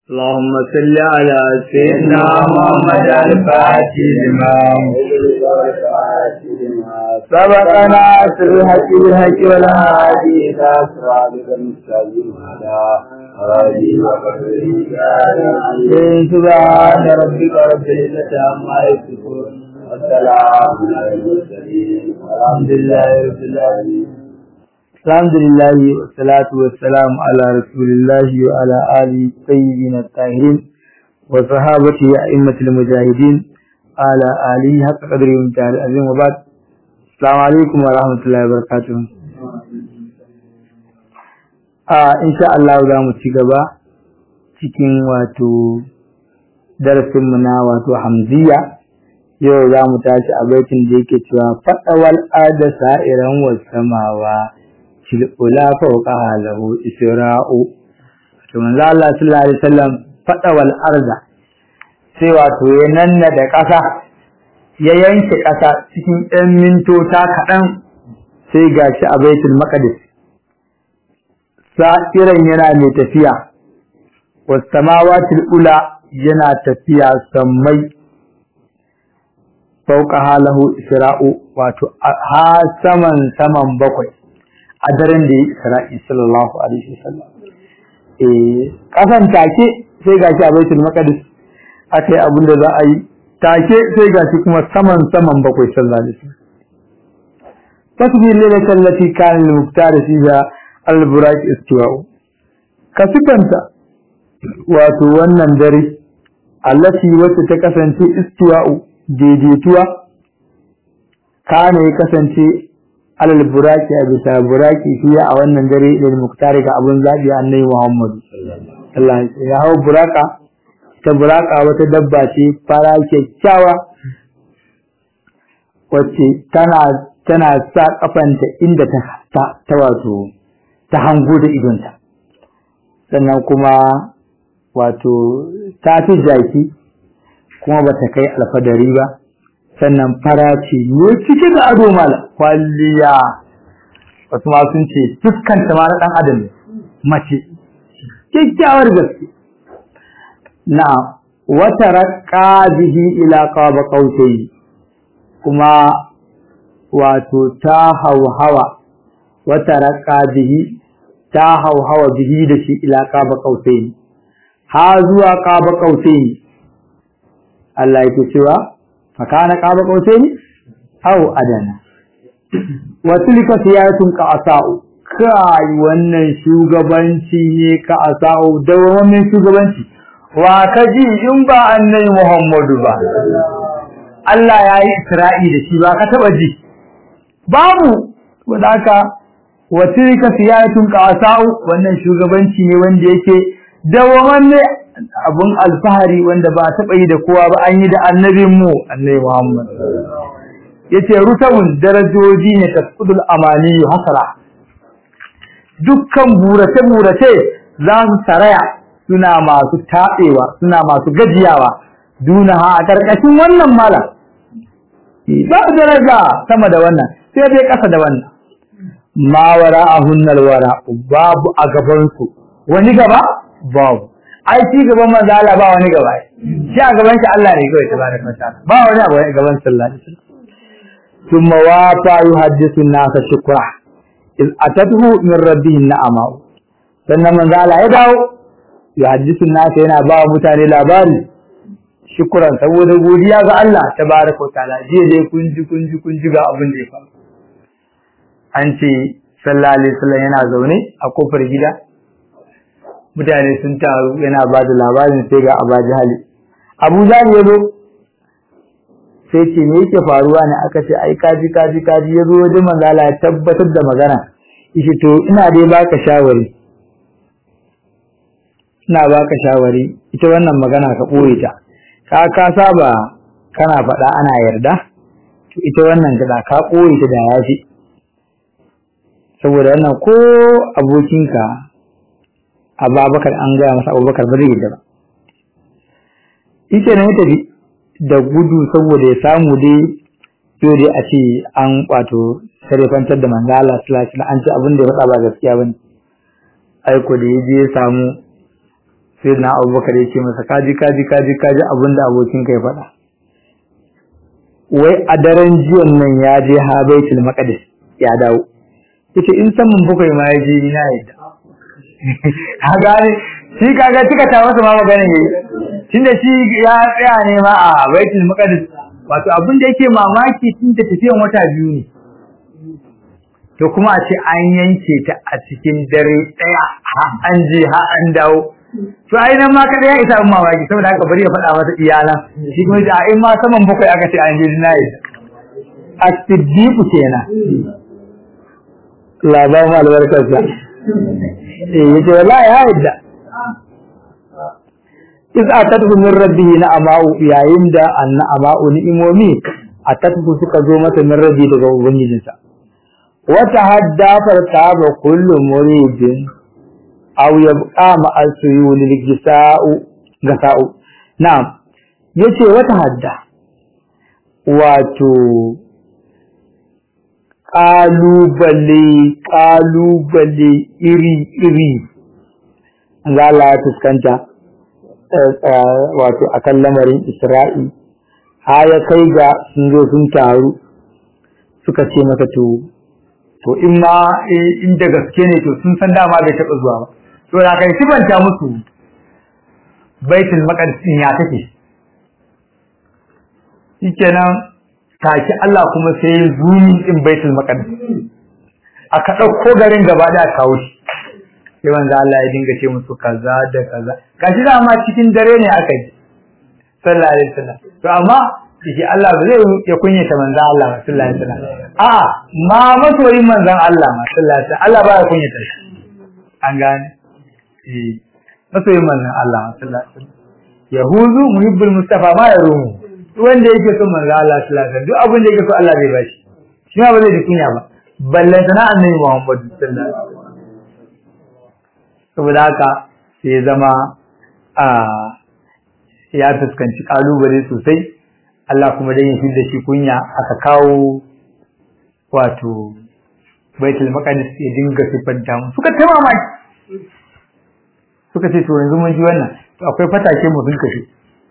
اللهم صل على سيدنا محمد الفاتح لما سبقنا في الحق بالحق والهادي الى صراطك المستقيم على آله وصحبه سبحان ربك رب العزة عما يصفون والسلام على المرسلين والحمد لله رب العالمين الحمد لله والصلاة والسلام على رسول الله وعلى آله الطيبين الطاهرين وصحابته أئمة المجاهدين على آله حق قدر ومتعال العظيم وبعد السلام عليكم ورحمة الله وبركاته آه إن شاء الله za mu ci gaba cikin wato darasinmu na wato hamziya yau za mu tashi a baitin da yake cewa faɗawal ada sa'iran wasamawa tilula fauka halahu isra'u to manzo Allah sallallahu alaihi wasallam fada wal arda sai wato ya nanna da ƙasa ya yanke ƙasa cikin ɗan mintota kaɗan sai gashi a baitul maqdis sa'iran yana mai tafiya was samawati ula yana tafiya sammai fauka halahu isra'u wato ha saman saman bakwai a daren da ya isra'i sallallahu alaihi wasallam eh kasan take sai gashi a baitul maqdis aka yi abin da za a yi take sai gashi kuma saman saman bakwai sallallahu alaihi wasallam tasbih lilatul lati kana al-muqtar fiha al-buraq istiwa'u ka sifanta wato wannan dare allati wacce ta kasance istiwa'u daidaituwa kana ya kasance alal buraki a bisa buraki fiye a wannan dare da muktari ga abun zabi annabi Muhammad Allah ya hawo buraka ta buraka wata dabba ce fara kyakkyawa wacce tana tana sa kafanta inda ta ta, ta wato ta hango da idonta sannan kuma wato ta fi jaki kuma bata kai alfadari ba sannan fara ce ne cike da ado mala kwalliya wasu ma sun ce fuskanta ma na dan adam mace kyakkyawar gaske na wata raqqa bihi ila qaba qautai kuma wato ta hauhawa wata raqqa bihi ta hauhawa bihi da shi ila qaba qautai ha zuwa qaba qautai Allah yake cewa fakana qaba qausaini aw adana wa tilka siyatun ka asau kai wannan shugabanci ne ka asau da wannan shugabanci wa kaji in ba annabi Muhammadu ba Allah ya yi Isra'i da shi ba ka taba ji babu wadaka wa tilka siyatun ka asau wannan shugabanci ne wanda yake dawamanne abun alfahari wanda ba taɓa yi da kowa ba an yi da annabin mu annabi Muhammad yace rutabun darajoji ne tasqudul amani hasara dukkan burace burace za su saraya suna masu tabewa suna masu gajiyawa duna ha a karkashin wannan mala ba daraja sama da wannan sai dai kasa da wannan ma wara'ahunnal wara babu a gaban su wani gaba babu ai ci gaban manzo Allah ba wani gaba shi a gaban shi Allah ne kawai tabaraka wa ta'ala ba wani abu a gaban sallallahu alaihi wasallam thumma wafa yuhaddithu an-nas shukra iz atatuhu min rabbihi na'ama sannan manzo Allah ya dawo yuhaddithu an-nas yana ba mutane labari shukran saboda godiya ga Allah tabaraka wa ta'ala jiya dai kun ji kun ji kun ji ga abin da ya faru an ce sallallahu alaihi wasallam yana zaune a kofar gida mutane sun taru yana ba da labarin sai ga Abu Jahal Abu Jahal ya zo sai ce me yake faruwa ne aka ce ai kaji kaji kaji ya zo wajen manzala ya tabbatar da magana yace to ina dai baka shawari ina baka shawari ita wannan magana ka boye ta ka ka saba kana faɗa ana yarda to ita wannan da ka boye ta da yafi saboda wannan ko abokinka ababakar an gaya masa abubakar ba zai yadda ba ita ne tafi da gudu saboda ya samu dai yau dai a ce an wato sarrafantar da manzo Allah sallallahu alaihi an ce abin da ya faɗa ba gaskiya bane aiko da ya je ya samu sai na abubakar ya ce masa kaji kaji kaji kaji abin da abokin ka ya faɗa wai a daren jiyan nan ya je ha baitul maqdis ya dawo yace in saman bakwai ma ya je ni na yadda ka gane shi kaga tuka ta masa ma magana ne tunda shi ya tsaya ne ma a baitul maqdis wato abin da yake mamaki tun da tafiyan wata biyu ne to kuma a ce an yanke ta a cikin dare daya har an je har an dawo to ai nan ma kada ya isa abin mamaki saboda haka bari ya faɗa masa iyalan shi kuma da ai ma saman bakwai aka ce an je na yi as-siddiq kenan labarin albarkarsa eh yace wallahi ya yadda iz atatu min rabbihi na amau yayin da anna amau ni'imomi atatu suka zo masa min rabbi daga ubangijinsa wa tahadda fartaba kullu muridin aw yabqa ma al-suyul ligisa'u gasa'u na'am yace wa tahadda wato ƙalubale ƙalubale iri-iri za Allah ya fuskanta wato akan lamarin Isra'i ha ya kai ga sun zo sun taru suka ce masa to to in ma inda gaske ne to sun san dama bai taɓa zuwa ba to da kai sibanta musu baitul maqdis ya take shikenan take Allah kuma sai ya zumi din baitul maqdis aka dauko garin gaba da kawo shi sai manzo Allah ya dinga ce musu kaza da kaza kashi da ma cikin dare ne aka yi sallallahu alaihi wasallam to amma shi Allah ba zai ya kunyata manzo Allah sallallahu alaihi wasallam a ma masoyin manzon Allah sallallahu alaihi wasallam Allah ba ya kunyata shi an gane eh masoyin manzon Allah sallallahu alaihi wasallam yahuzu muhibbul mustafa ma yarumu wanda yake son manzo Allah sallallahu alaihi wasallam duk abin da yake so Allah zai bashi shi ma ba zai ji kunya ba ballan sana annabi Muhammad sallallahu alaihi wasallam saboda haka sai ya zama a ya fuskanci kalubale sosai Allah kuma dan ya da shi kunya aka kawo wato Baitul Maqdis ya dinga sifanta mu suka ta mamaki suka ce to yanzu mun ji wannan to akwai fatake mu sun kashe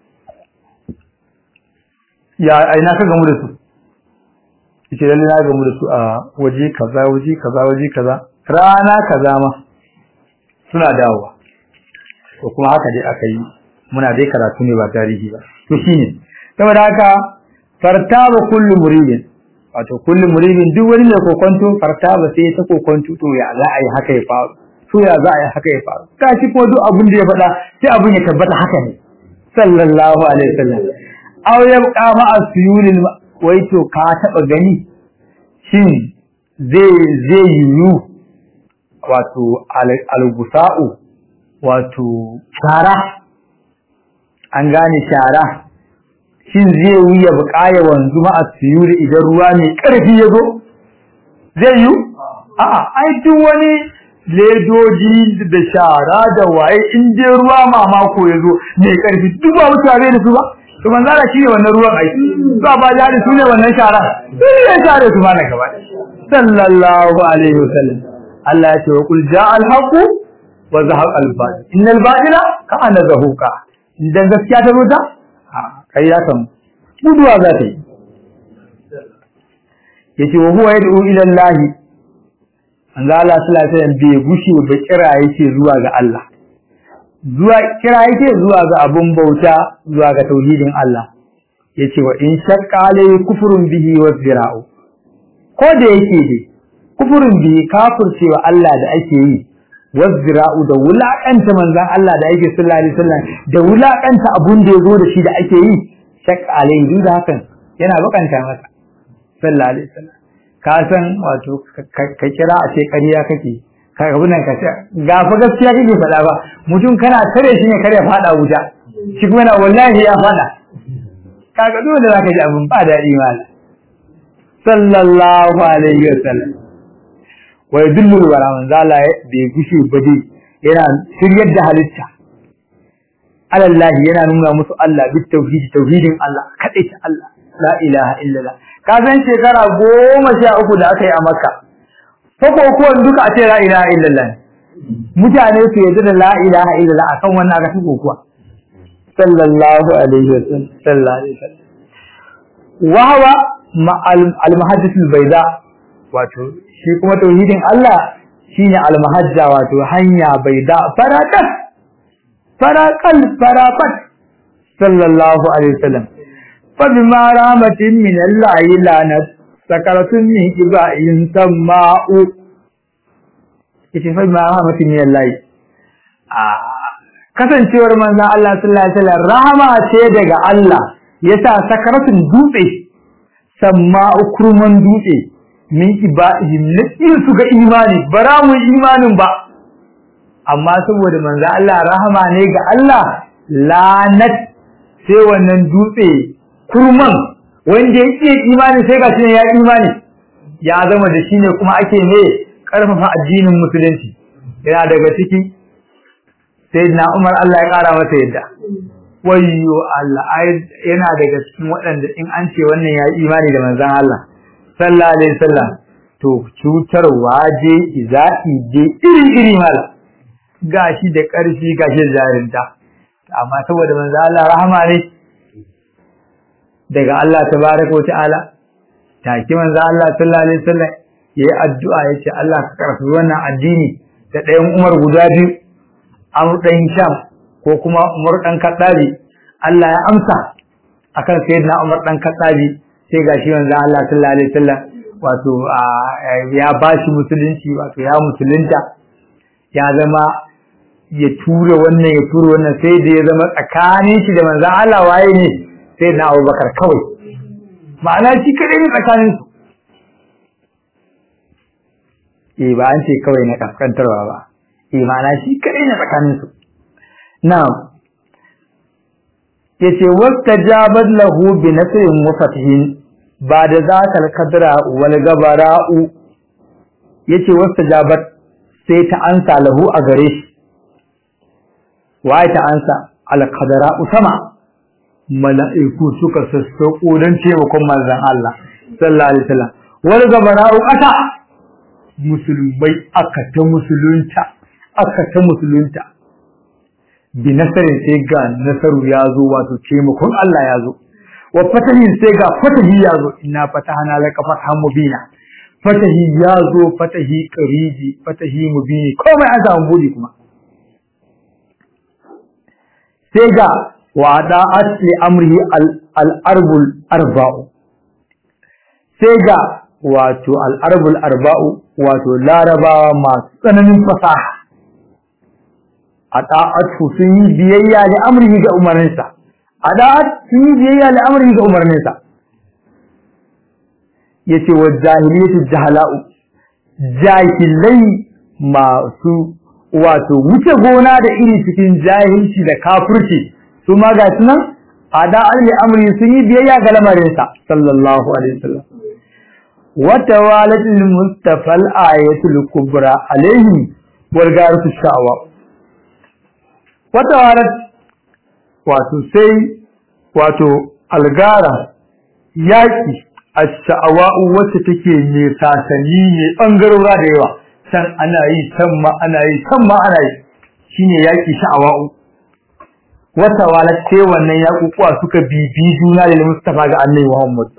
ya aina ka gamu da su yace lalle na gamu da su a waje kaza waje kaza waje kaza rana kaza ma suna dawowa ko kuma haka dai aka yi muna dai karatu ne ba tarihi ba to shine saboda haka fartaba kullu muridin wato kullu muridin duk wani mai kokonto fartaba sai ta kokonto to ya za a yi haka ya faru to ya za a yi haka ya faru kashi ko duk abin da ya faɗa sai abin ya tabbata haka ne sallallahu alaihi wasallam aw yabqa ma asyulil wai to ka taba gani shin zai zai yiwu wato al-gusa'u wato shara an gane shara shin zai wuya buƙaya wanzu ma asyuli idan ruwa mai ƙarfi ya zo zai yiwu a'a ai duk wani ledoji da shara da waye in dai ruwa mamako ya zo mai ƙarfi duk ba mutane da su ba to manzara shi ne wannan ruwan aiki to ba jari su ne wannan shara su ne share su mana gaba sallallahu alaihi wasallam Allah ya ce wa kul jaa al haqq wa zahaq al batil innal batila kana zahuqa idan gaskiya ta ruta a kai ya san guduwa za ta yi yace wa huwa yad'u ila Allah manzo Allah sallallahu alaihi wasallam bai gushe ba kira yake zuwa ga Allah zuwa kira yake zuwa ga abun bauta zuwa ga tauhidin Allah yace wa in shaqqa alai kufrun bihi wa zira'u ko da yake dai kufrun bihi kafircewa Allah da ake yi wa zira'u da wulakanta manzon Allah da ake sallallahu alaihi wasallam da wulakanta abun da yazo da shi da ake yi shaqqa alai duk da hakan yana bakanta masa sallallahu alaihi wasallam ka san wato ka kira a ce ƙarya kake ka ga nan ka ce ga fa gaskiya kake faɗa ba mutum kana tare shi ne kare faɗa wuta shi kuma na wallahi ya faɗa kaga dole da zaka ji abin ba daɗi mal sallallahu alaihi wasallam wa yadullu wala man zala bai gushe ba dai yana shiryar da halitta alallahi yana nuna musu Allah bi tauhid tauhidin Allah kadai ta Allah la ilaha illallah ka san shekara goma sha uku da aka yi a makka ko ko duka a ce la ilaha illallah mutane su yarda da la ilaha illallah akan wannan aka tuko kuwa sallallahu alaihi wasallam sallallahu alaihi wasallam wa huwa al-muhaddith al-bayda wato shi kuma tauhidin Allah shine al-muhajja wato hanya bayda farakat farakal farakat sallallahu alaihi wasallam fa bima rahmatin min Allah lanat sakaratun min ibain sama'u yace fa bima rahmatin min Allah a kasancewar manzon Allah sallallahu alaihi wasallam rahama ce daga Allah yasa sakaratun dutse sama'u kurman dutse min ibaihim na su ga imani bara mu imanin ba amma saboda manzo Allah rahama ne ga Allah lanat sai wannan dutse kurman wanda yake imani sai ga shine ya imani ya zama da shine kuma ake ne karfafa addinin musulunci yana daga ciki sayyidina Umar Allah ya kara masa yadda wayyo Allah yana daga cikin waɗanda in an ce wannan ya imani da manzon Allah sallallahu alaihi wasallam to cutarwa je iza'i je iri iri mala gashi da ƙarfi gashi da jarinta amma saboda manzo Allah rahama ne daga Allah tabaraka wa ta'ala take manzo Allah sallallahu alaihi wasallam yayi addu'a yace Allah ka karfi wannan addini da ɗayan Umar guda biyu Amr dan Hisham ko kuma Umar dan Khattabi Allah ya amsa akan sayyidina Umar dan Khattabi sai gashi manzo Allah sallallahu alaihi wasallam wato ya bashi musulunci wato ya musulunta ya zama ya tura wannan ya tura wannan sai da ya zama tsakanin shi da manzan Allah waye ne sai na Abubakar kawai ma'ana shi kadai ne tsakanin su eh ba an ce kawai na kaskantarwa ba eh ma'ana shi kadai ne tsakanin su na'am yace wastajabat lahu bi nasrin wa fathin ba da zakal kadra wal gabara'u yace wastajabat sai ta ansa lahu a gare shi waye ta ansa alqadara sama mala'iku suka sassauko don taimakon manzon Allah sallallahu alaihi wasallam wal gabara'u ata musulmai aka ta musulunta aka ta musulunta bi nasarin sai ga nasaru ya zo wato taimakon Allah ya zo wa fatahin sai ga fatahi ya zo inna fatahana laka fathan mubina fatahi ya zo fatahi qariji fatahi mubini komai an samu budi kuma sai ga wada asli amrihi al-arbul arba'u sai ga wato al-arbul arba'u wato larabawa masu tsananin fasaha a ta'atu sun yi biyayya da amrihi ga umarninsa a da'at sun yi biyayya da amrihi ga umarninsa yace wa jahiliyatu jahala'u jahilai masu wato wuce gona da iri cikin jahilci da kafirci su ma ga sunan ada alli amri sun yi biyayya ga lamarinsa sallallahu alaihi wasallam wa tawalatul mustafa al-ayatul kubra alaihi wal garatu sha'wa wa tawalat wato sai wato algara yaki ash-sha'wa'u wacce take ne sasanni ne bangarora da yawa san ana yi san ma ana yi san ma ana yi shine yaki sha'awa'u wata wala ce wannan yakukuwa suka bibi juna da Mustafa ga Annabi Muhammad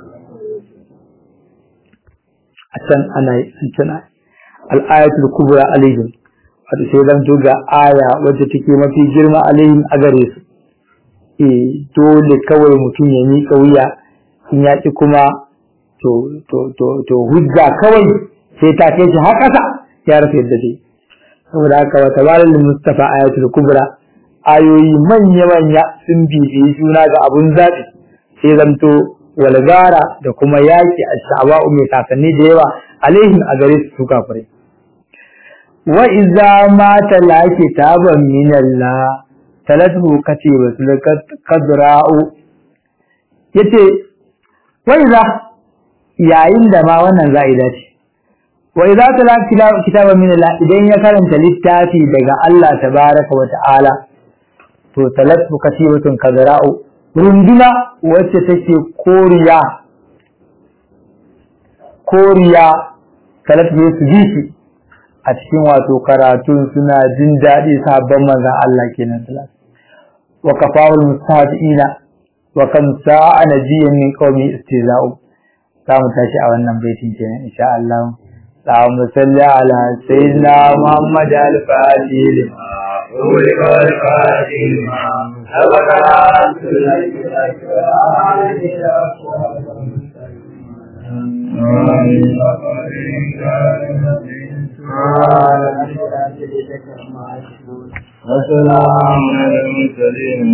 a can ana yi an can al-ayatul kubra alaihim wato sai dan to ga aya wacce take mafi girma alaihim a gare su eh dole kawai mutum ya miƙa wuya in ya kuma to to to to hujja kawai sai ta kai shi har ƙasa ya rasa yadda dai saboda haka wa tabalal mustafa ayatul kubra ayoyi manya manya sun bibiyi juna ga abun zaɓi sai zamto walgara da kuma yaki a sha'awa'u mai kasanni da yawa alaihim a gare su su kafirai wa iza ma tala kitaban min Allah talatu katiba kadra'u yace wa iza yayin da ma wannan za'ida ce wa idza tala kitaban min Allah idan ya karanta littafi daga Allah tabaraka wa ta'ala to talatu katibatun kadra'u runduna wacce take koriya koriya talatu su ji shi a cikin wato karatun suna jin daɗi sabon manzon Allah kenan sallallahu wa kafawul mustahdiina wa kam sa'a nabiyyin min qaumi istiza'u za mu tashi a wannan baitin kenan insha Allah اللهم صل على سيدنا محمد الفاتح لما أغلق الفاتح لما سبق وسلام على المرسلين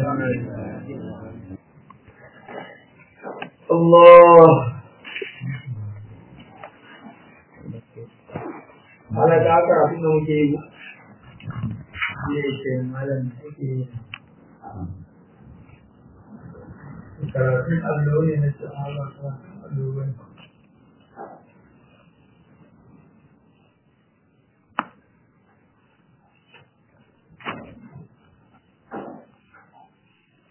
الله Malam ta karatu da muke yi ne ke malam ake yi. Karatun allo ne na cikin Allah ta allo